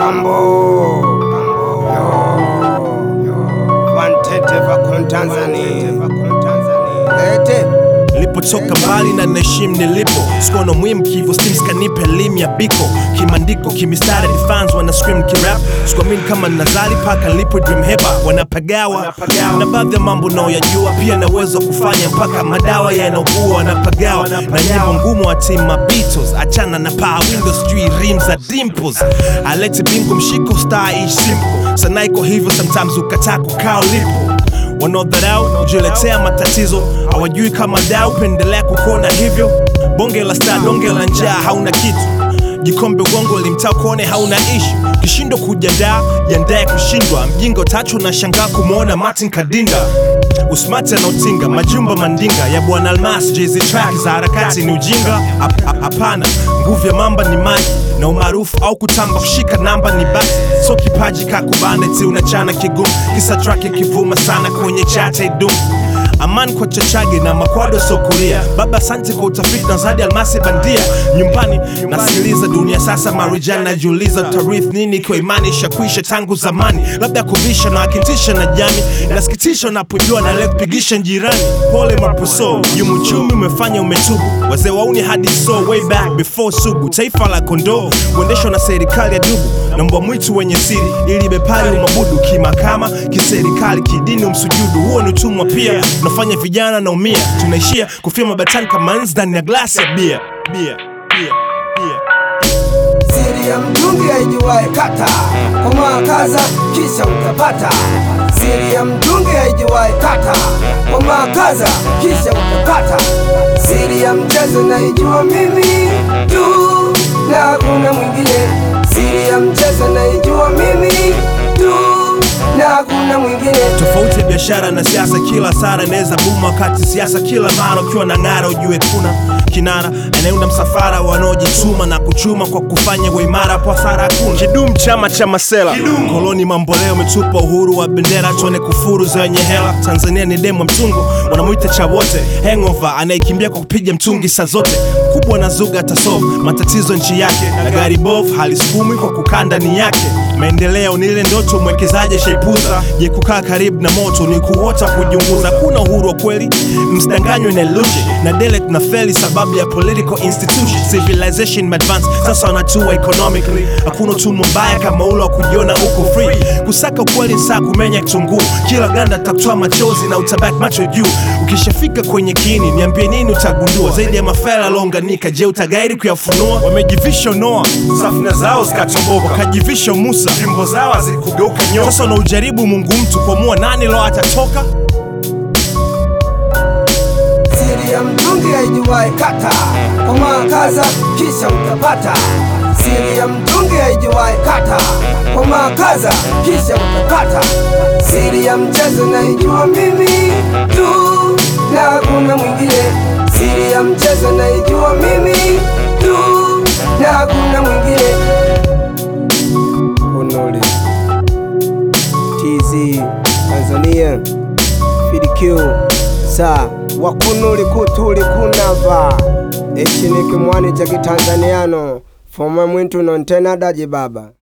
Bambo Wantete vakun Tanzania Lete Nilipotoka mbali na naheshimu nilipo, sikuwa na muhimu kivyo, stims kanipa elimu ya biko kimandiko, kimistari fans wana scream kirap, sikuamini kama nazali paka nilipo dream hepa wanapagawa na baadhi ya mambo naoyajua, pia na uwezo wa kufanya mpaka madawa yanaugua wanapagawa na nyimbo ngumu wa team ma Beatles, achana na power windows, sijui rim za dimples, alete bingo mshiko star ish simple, sana iko hivyo sometimes ukataa kukaa ulipo wanaodharau kujiletea matatizo hawajui kama dau pendelea kukona hivyo bonge la star donge la njaa hauna kitu jikombe ugongo limtaa kuone hauna ishu kishindo kujadaa jandaye kushindwa mjinga utachu na shangaa kumwona martin kadinda usmati anaotinga majumba mandinga ya bwana almas jz track za harakati ni ujinga Hap- hap- hapana nguvu ya mamba ni maji na umaarufu au kutamba kushika namba ni basi so kipaji kakubane ti unachana kigumu kisa track ikivuma sana kwenye chate idumu Aman kwa chachage na makwado sokuria baba asante kwa utafiti na zadi almasi bandia nyumbani nasikiliza dunia sasa marijani najiuliza tarith nini kwa imani ishakwisha tangu zamani labda kuvisha na wakitisha na jami nasikitisha unapojua na leo kupigisha jirani pole mapuso yumuchumi umefanya umetubu wazee wauni hadi so way back before sugu taifa la kondoo kuendeshwa na serikali ya dubu na mbwa mwitu wenye siri ili bepari umabudu kimakama kiserikali kidini umsujudu huo ni utumwa pia unafanya vijana naumia tunaishia kufia mabatani kama nzi ndani ya glasi ya bia bia bia bia Siri ya mtungi haijuwae kata Komaa kaza kisha utapata Siri ya mtungi haijuwae kata Komaa kaza kisha utapata Siri ya mchezo naijua mimi tu na hakuna mwingine Siri ya mchezo naijua mimi tu na hakuna mwingine tofauti ya biashara na siasa kila sara inaweza buma wakati siasa kila mara ukiwa na ng'ara ujue kuna kinara anayeunda msafara wanaojituma na kuchuma kwa kufanya uimara kwa hasara hakuna kidum chama cha masela koloni mamboleo umetupa uhuru wa bendera tuone kufuru zenye hela tanzania ni demo mtungo wanamwita cha wote hangover anayekimbia kwa kupiga mtungi saa zote kubwa na zuga atasolve matatizo nchi yake na gari bovu halisukumwi kwa kukaa ndani yake maendeleo ni ile ndoto mwekezaji shaipuza je kukaa karibu na moto ni kuota kujiunguza kuna uhuru wa kweli msidanganywe na illusion na dele tuna feli sababu ya political institution civilization advance sasa wanatua economically hakuna utumwa mbaya kama ule wa kujiona uko free kusaka ukweli saa kumenya kitunguu kila ganda takutoa machozi na utabaki macho juu ukishafika kwenye kiini niambie nini utagundua zaidi ya mafela aliounganika je utagairi kuyafunua wamejivisha noa safina zao zikatoboka wakajivisha musa fimbo zao hazikugeuka nyoka sasa unaujaribu mungu mtu kuamua nani lo atatoka Siri ya mtungi haijuwae kata Komaa kaza kisha utapata Siri ya mtungi haijuwae kata Komaa kaza kisha utapata Siri ya mchezo naijua mimi tu na hakuna mwingine Siri ya mchezo naijua mimi tu na hakuna mwingine Kunuli TZ Tanzania FDQ sa wakunuli kutuli kunava ichi ni kimwani cha kitanzaniano foma mwintu nontenadaji baba